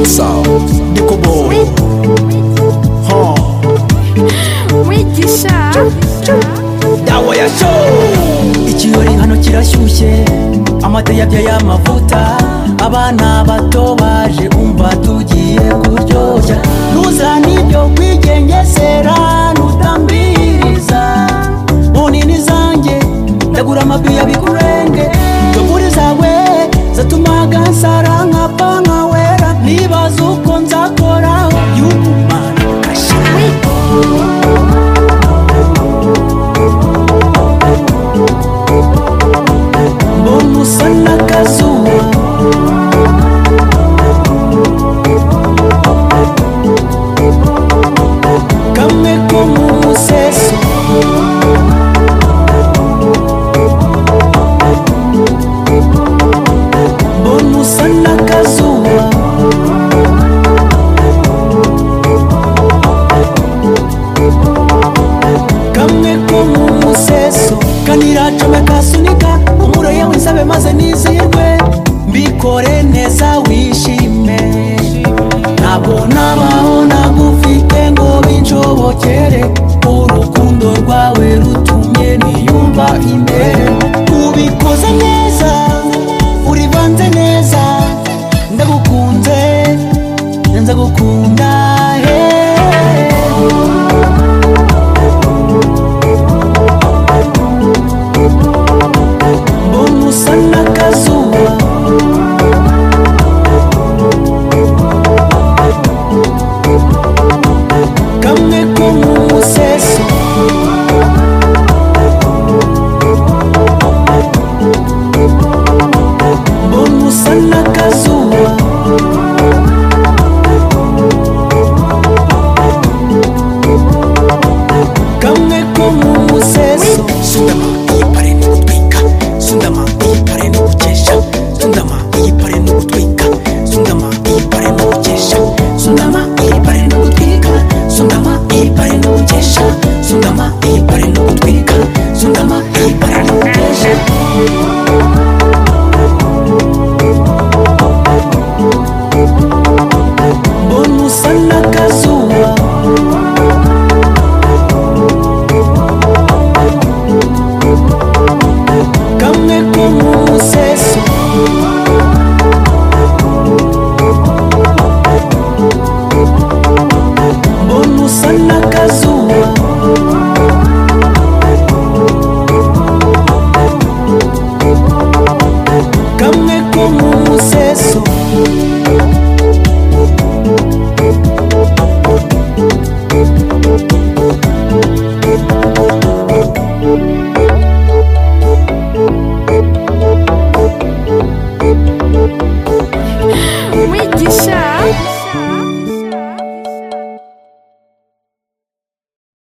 sound ndikuboye huh. wigisha dawa ya show ikirori hano kirashyushye amata yabyaye amavuta abana bato baje umva tugiye kuryoshya ntuzane ibyo kwigengesera ntutambiriza mu nini zanjye ndagura amabiya bikurenge tugure zawe zatuma gansara nkapfa nkawera nibaza uko nzakoraho y'umumana mbona usa n'akazuba